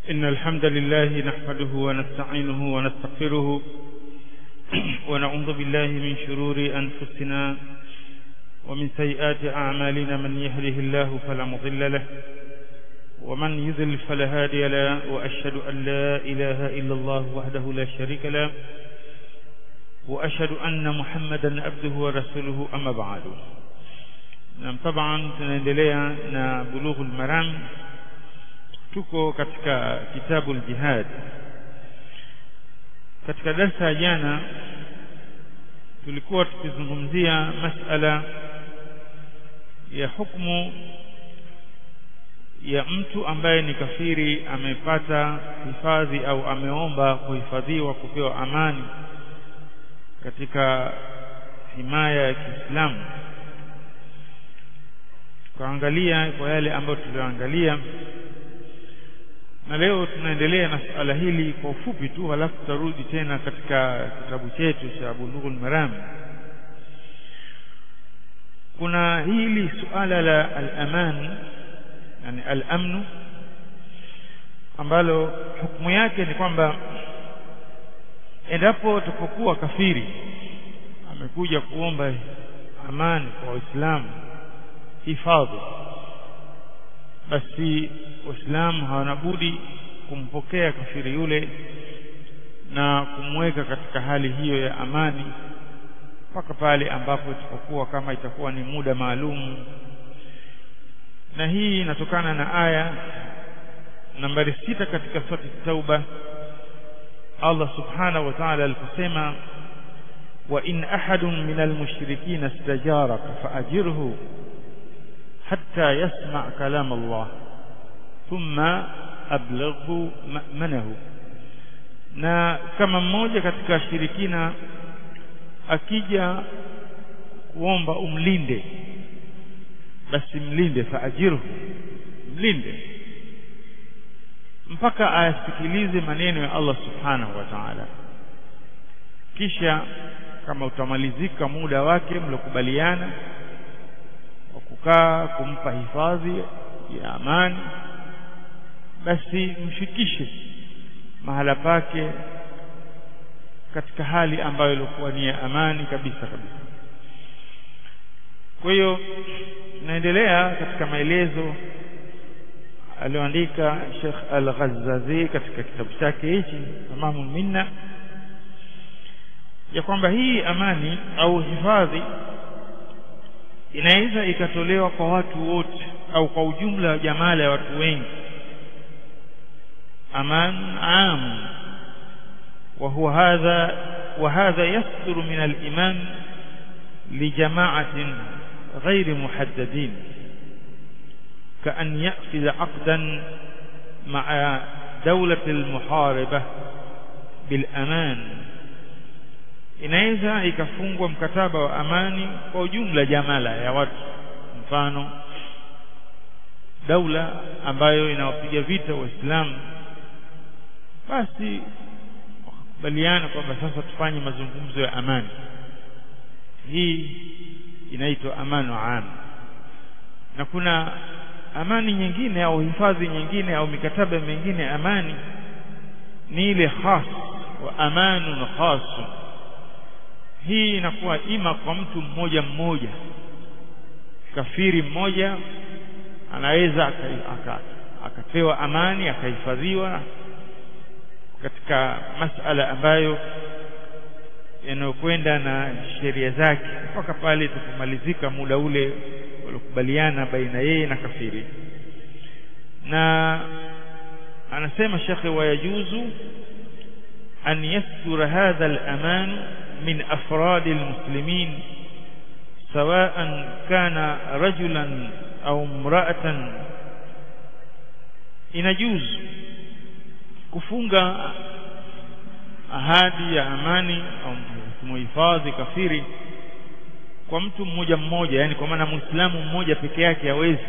إن الحمد لله نحمده ونستعينه ونستغفره ونعوذ بالله من شرور أنفسنا ومن سيئات أعمالنا من يهده الله فلا مضل له ومن يذل فلا هادي له وأشهد أن لا إله إلا الله وحده لا شريك له وأشهد أن محمدا عبده ورسوله أما بعد na طبعا tunaendelea na bulughul maram tuko katika kitabu al-jihad katika darasa ya jana tulikuwa tukizungumzia masala ya hukumu ya mtu ambaye ni kafiri amepata hifadhi au ameomba kuhifadhiwa kupewa amani katika himaya ya Kiislamu tukaangalia kwa yale ambayo tulioangalia na leo tunaendelea na suala hili kwa ufupi tu halafu tutarudi tena katika kitabu chetu cha Bulughul Maram kuna hili suala la al-aman yani al-amn ambalo hukumu yake ni kwamba endapo tupokuwa kafiri amekuja kuomba amani kwa Waislamu hifadhi basi waislamu hawana budi kumpokea kafiri yule na kumweka katika hali hiyo ya amani mpaka pale ambapo itapokuwa kama itakuwa ni muda maalum na hii inatokana na aya nambari sita katika sura tauba Allah subhanahu wa ta'ala aliposema wa in ahadun minal mushrikeen istajaraka faajirhu hatta yasma kalam Allah thumma ablaghu ma'manahu na kama mmoja katika shirikina akija kuomba umlinde basi mlinde faajirhu mlinde mpaka ayasikilize maneno ya Allah subhanahu wa ta'ala kisha kama utamalizika muda wake mlokubaliana wa kukaa kumpa hifadhi ya amani basi mfikishe mahala pake katika hali ambayo ilikuwa ni ya amani kabisa kabisa kwa hiyo naendelea katika maelezo alioandika Sheikh Al-Ghazzazi katika kitabu chake hichi Tamamu Minna ya kwamba hii amani au hifadhi inaweza ikatolewa kwa watu wote au kwa ujumla wa jamala ya watu wengi aman am وهو هذا وهذا يصدر من الإيمان لجماعة غير محددين كأن يأخذ عقدا مع دولة المحاربة بالأمان inaweza ikafungwa mkataba wa amani kwa ujumla jamala ya watu mfano daula ambayo inawapiga vita waislamu basi wakubaliana kwamba sasa tufanye mazungumzo ya amani hii inaitwa amani wa am na kuna amani nyingine au hifadhi nyingine au mikataba mingine ya amani ni ile khas wa amanun khasun hii inakuwa ima kwa mtu mmoja mmoja kafiri mmoja anaweza akapewa amani akahifadhiwa katika masala ambayo yanayokwenda na sheria zake mpaka pale itakapomalizika muda ule waliokubaliana baina yeye na kafiri na anasema shekhe wayajuzu an yasdura hadha al-aman من أفراد المسلمين سواء كان رجلا أو امرأة inajuz kufunga ahadi ya amani au kumuhifadhi kafiri kwa mtu mmoja mmoja yani kwa maana muislamu mmoja peke yake hawezi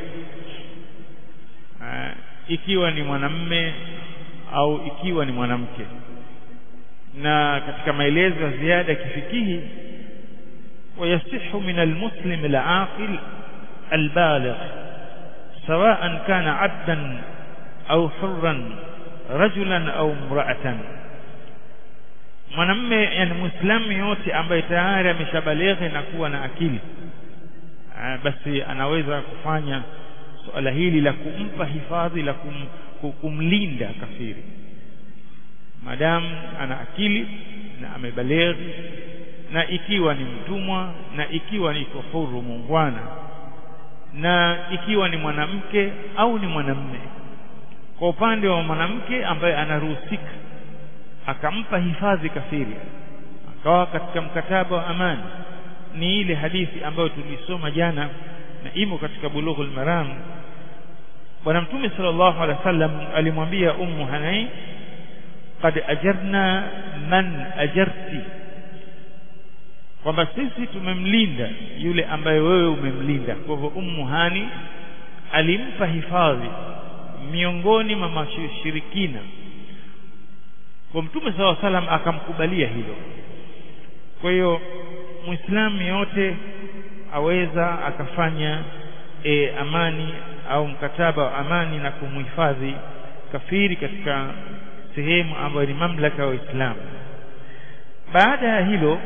ikiwa ni mwanamme au ikiwa ni mwanamke na katika maelezo ya ziada kifikihi ويصح من المسلم العاقل البالغ سواء كان عبدا أو حرا rajulan au mraatan mwanamme yani muislamu yote ambaye tayari ameshabaleghe na kuwa na akili Aa, basi anaweza kufanya suala hili la kumpa hifadhi la kum, kumlinda kafiri madamu ana akili na amebaleghi na ikiwa ni mtumwa na ikiwa ni huru muungwana na ikiwa ni mwanamke au ni mwanamme kwa upande wa mwanamke ambaye anaruhusika akampa hifadhi kafiri akawa katika mkataba wa amani ni ile hadithi ambayo tulisoma jana na imo katika bulughul maram bwana mtume sallallahu alaihi wasallam alimwambia ummu hanai qad ajarna man ajarti kwamba sisi tumemlinda yule ambaye wewe umemlinda kwa hivyo ummu hani alimpa hifadhi miongoni mwa mashirikina kwa mtume saw salam akamkubalia hilo kwa hiyo muislamu yote aweza akafanya e, amani au mkataba wa amani na kumhifadhi kafiri katika sehemu ambayo ni mamlaka ya Waislamu baada ya hilo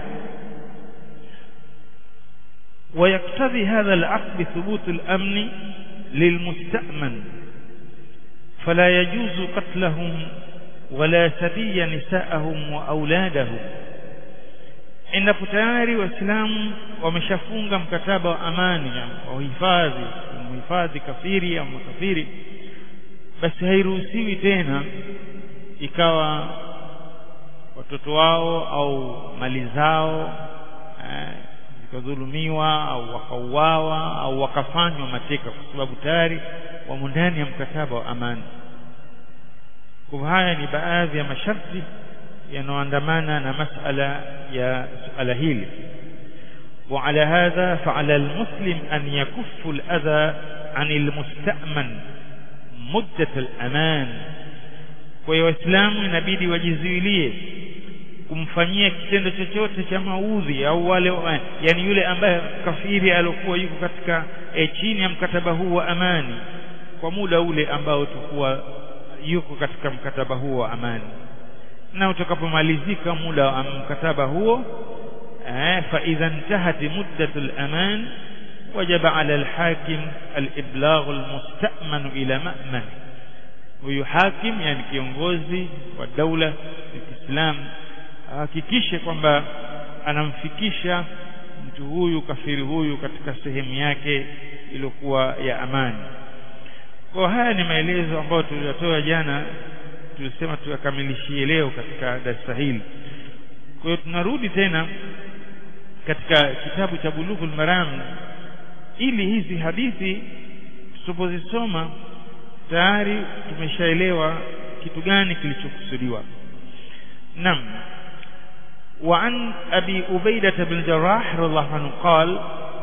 ويقتضي هذا العقد ثبوت الأمن للمستأمن فلا يجوز قتلهم ولا سبي نساءهم وأولادهم endapo tayari waislamu wameshafunga mkataba wa amani wa uhifadhi kumhifadhi kafiri au makafiri basi hairuhusiwi tena ikawa watoto wao au mali zao eh, zikadhulumiwa au wakauawa au wakafanywa mateka kwa sababu tayari wamo ndani ya mkataba wa amani kwa haya ni baadhi ya masharti yanayoandamana na masala ya suala hili وعلى هذا فعلى المسلم أن يكف الأذى عن المستأمن مدة الأمان kwa hiyo waislamu inabidi wajizuilie kumfanyia kitendo chochote cha maudhi au wale yani yule ambaye kafiri aliokuwa yuko katika e, chini ya mkataba huu wa amani kwa muda ule ambao tukuwa yuko katika mkataba huo wa amani na utakapomalizika muda wa mkataba huo eh, fa idha intahat muddatu al-aman wajaba ala al-hakim al-iblagh al-musta'man ila ma'man huyu hakim yani kiongozi wa daula ya Kiislamu ahakikishe kwamba anamfikisha mtu huyu kafiri huyu katika sehemu yake iliyokuwa ya amani kwa haya ni maelezo ambayo tuliyatoa jana tulisema tuyakamilishie leo katika darasa hili kwa hiyo tunarudi tena katika kitabu cha bulughul maram ili hizi hadithi tusipozisoma tayari tumeshaelewa kitu gani kilichokusudiwa nam وعن أبي أبيدة بن الجراح رضي الله عنه قال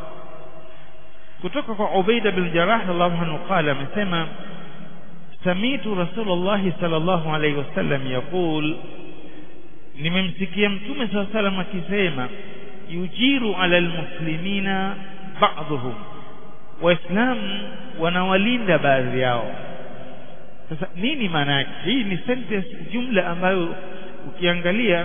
kutoka kwa Ubaida bin Jarrah radhiallahu anhu qala amesema samitu Rasulullah sallallahu alayhi wasallam yaqul nimemsikia mtume sallallahu alayhi wasallam akisema yujiru ala almuslimina ba'dhum waislamu wanawalinda baadhi yao sasa nini maana yake hii ni sentence jumla ambayo ukiangalia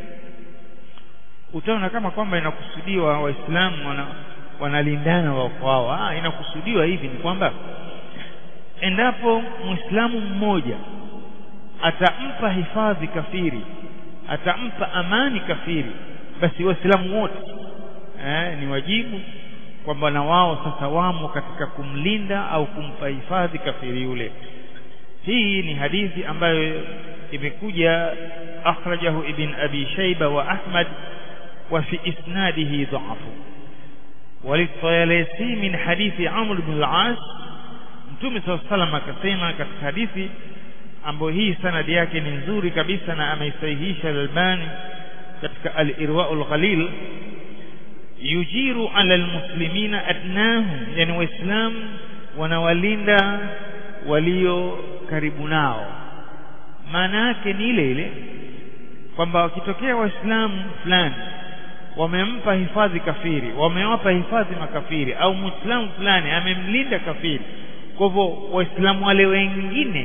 utaona kama kwamba inakusudiwa waislamu wana wanalindana wao kwao ah inakusudiwa hivi ni kwamba endapo muislamu mmoja atampa hifadhi kafiri atampa amani kafiri basi waislamu wote eh, ni wajibu kwamba na wao sasa wamo katika kumlinda au kumpa hifadhi kafiri yule hii ni hadithi ambayo imekuja akhrajahu ibn abi shayba wa ahmad wa fi isnadihi dha'fu وللطيالسي من حديث عمرو بن العاص mtume صلى الله عليه وسلم akasema katika hadithi ambayo hii sanadi yake ni nzuri kabisa na ameisahihisha Al-Albani katika Al-Irwaul Ghalil yujiru ala almuslimina adnahum yani waislamu wanawalinda walio karibu nao maana yake ni ile ile kwamba wakitokea waislamu fulani wamempa hifadhi kafiri wamewapa hifadhi makafiri au muislamu fulani amemlinda kafiri kwa hivyo waislamu wale wengine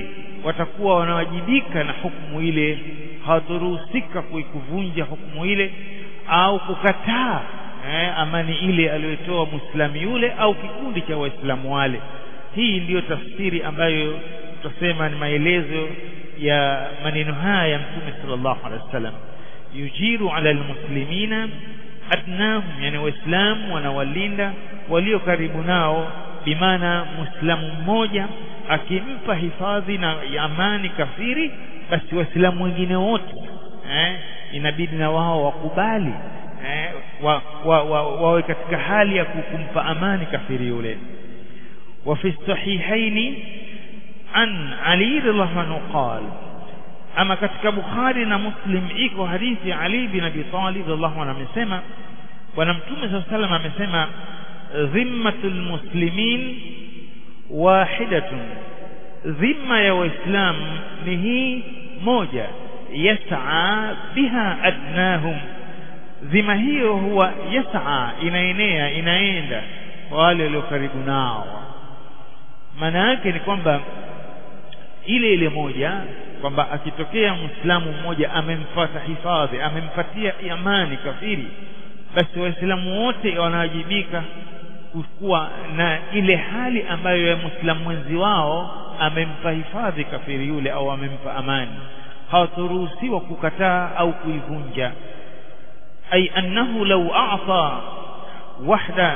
watakuwa wanawajibika na hukumu ile hawataruhusika kuikuvunja hukumu ile au kukataa eh, amani ile aliyotoa muislamu yule au kikundi cha waislamu wale hii ndiyo tafsiri ambayo tutasema ni maelezo ya maneno haya ya mtume sallallahu alaihi wasallam yujiru ala almuslimina adnahum yani waislamu wanawalinda walio karibu nao bimaana muislamu mmoja akimpa hifadhi na amani kafiri basi waislamu wengine wote eh, inabidi na wao wakubali eh, wa, wa, wa, wawe katika hali ya kumpa amani kafiri yule وفي الصحيحين عن علي رضي الله عنه قال أما katika Bukhari na Muslim iko hadithi ya Ali bin Abi Talib radhiallahu anhu amesema bwana mtume صلى الله عليه وسلم amesema dhimmatul muslimin wahidatun dhimma ya waislam ni hii moja yas'a biha adnahum dhima hiyo huwa yas'a inaenea inaenda kwa wale walio karibu nao maana yake ni kwamba ile ile moja kwamba akitokea muislamu mmoja amemfata hifadhi amempatia amani kafiri basi waislamu wote wanawajibika kuwa na ile hali ambayo ya muislamu mwenzi wao amempa hifadhi kafiri yule au amempa amani hawataruhusiwa kukataa au kuivunja ay annahu law a'ta wahda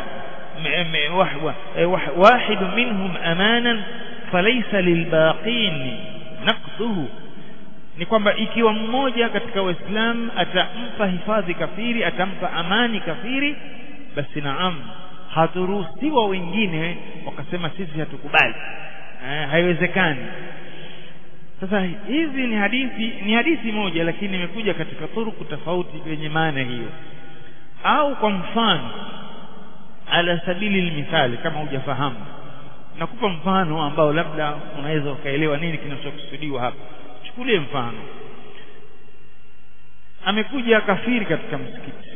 واحد منهم أمانا فليس للباقين نقضه ni kwamba ikiwa mmoja katika waislamu atampa hifadhi kafiri atampa amani kafiri basi naam haturuhusiwa wengine wakasema sisi hatukubali eh, haiwezekani sasa hizi ni hadithi ni hadithi moja lakini imekuja katika turuku tofauti yenye maana hiyo au kwa mfano ala sabili lmithali kama hujafahamu nakupa mfano ambao labda unaweza ukaelewa nini kinachokusudiwa hapa chukulie mfano amekuja kafiri katika msikiti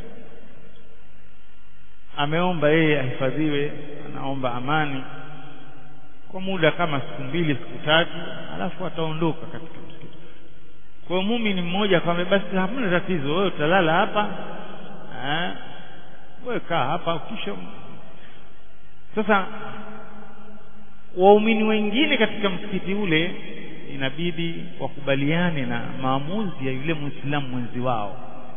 ameomba yeye ahifadhiwe anaomba amani kwa muda kama siku mbili siku tatu alafu ataondoka katika msikiti kwa hiyo muumini mmoja akamwambia basi hamna tatizo wewe utalala hapa wewe kaa hapa kisha sasa waumini wengine katika msikiti ule inabidi wakubaliane na maamuzi ya yule muislamu mwenzi wao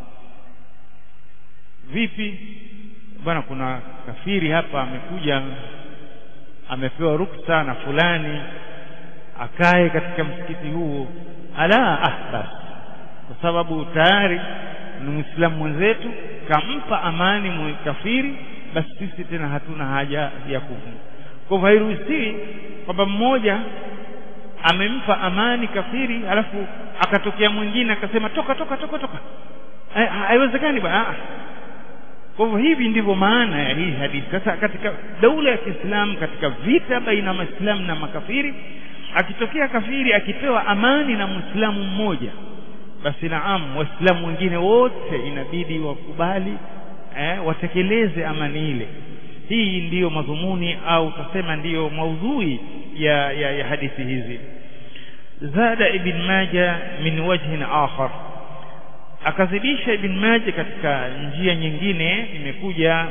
vipi bwana kuna kafiri hapa amekuja amepewa ruksa na fulani akae katika msikiti huo ala ah basi kwa sababu tayari ni muislamu mwenzetu kampa amani kafiri basi sisi tena hatuna haja ya kuvunja kwa hivyo hairuhusiwi kwamba mmoja amempa amani kafiri alafu akatokea mwingine akasema toka toka toka toka haiwezekani bwana kwa hivyo hivi ndivyo maana ya hii hadithi sasa katika daula ya Kiislamu katika vita baina ya Waislamu na makafiri akitokea kafiri akipewa amani na Muislamu mmoja basi naam waislamu wengine wote inabidi wakubali eh, watekeleze amani ile hii ndiyo madhumuni au tutasema ndiyo maudhui ya, ya, ya hadithi hizi zada ibn maja min wajhin akhar akazidisha ibn maja katika njia nyingine imekuja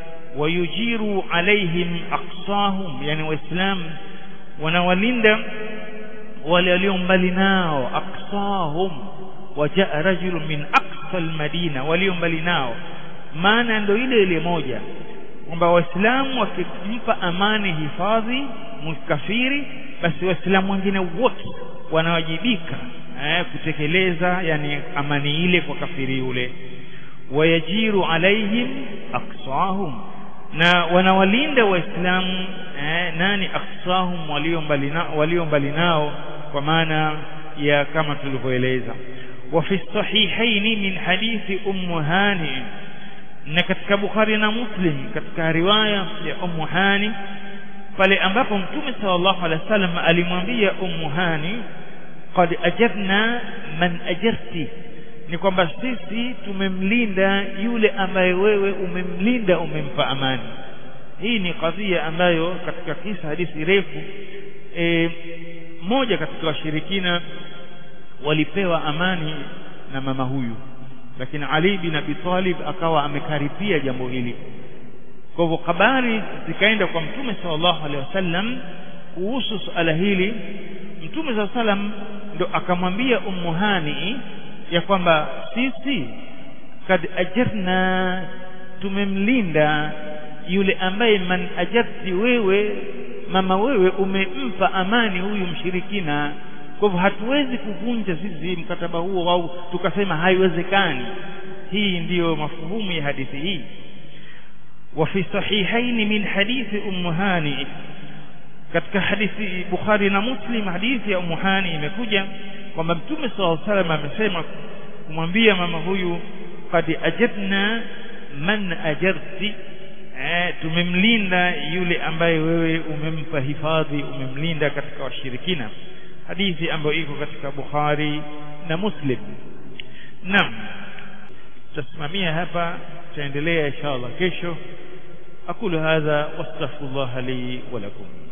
wayujiru alaihim aqsahum yani waislamu wanawalinda wale walio mbali nao aqsahum wajaa rajulun min aqsa almadina walio mbali nao maana ndio ile ile moja kwamba waislamu wakimpa amani hifadhi mkafiri basi waislamu wengine wote wanawajibika eh, kutekeleza yani amani ile kwa kafiri yule wayajiru alaihim aqsahum na wanawalinda waislamu eh, nani aqsahum walio mbali nao walio mbali nao kwa maana ya kama tulivyoeleza وفي الصحيحين من حديث أم هانئ na katika Bukhari na Muslim katika riwaya ya Ummu Hani pale ambapo Mtume sallallahu alaihi wasallam alimwambia Ummu Hani qad ajarna man ajarti ni kwamba sisi tumemlinda yule ambaye wewe umemlinda umempa amani hii ni kadhia ambayo katika kisa hadithi refu e, mmoja katika washirikina walipewa amani na mama huyu lakini Ali bin Abi Talib akawa amekaripia jambo hili kwa hivyo habari zikaenda kwa mtume sallallahu alaihi wasallam kuhusu suala hili mtume sallallahu alaihi wasallam ndo akamwambia ummu hani ya kwamba sisi kad ajarna tumemlinda yule ambaye man ajarti wewe mama wewe umempa amani huyu mshirikina kwa hivyo hatuwezi kuvunja sisi mkataba huo au tukasema haiwezekani hii ndiyo mafuhumu ya hadithi hii وفي صحيحين من حديث أم هاني katika hadithi Bukhari na Muslim hadithi ya Ummu Hani imekuja kwamba Mtume SAW salam amesema kumwambia mama huyu qad ajabna man ajarti eh, tumemlinda yule ambaye wewe umempa hifadhi umemlinda katika washirikina hadithi ambayo iko katika Bukhari na Muslim naam tutasimamia hapa tutaendelea inshallah kesho أقول هذا واستغفر الله لي ولكم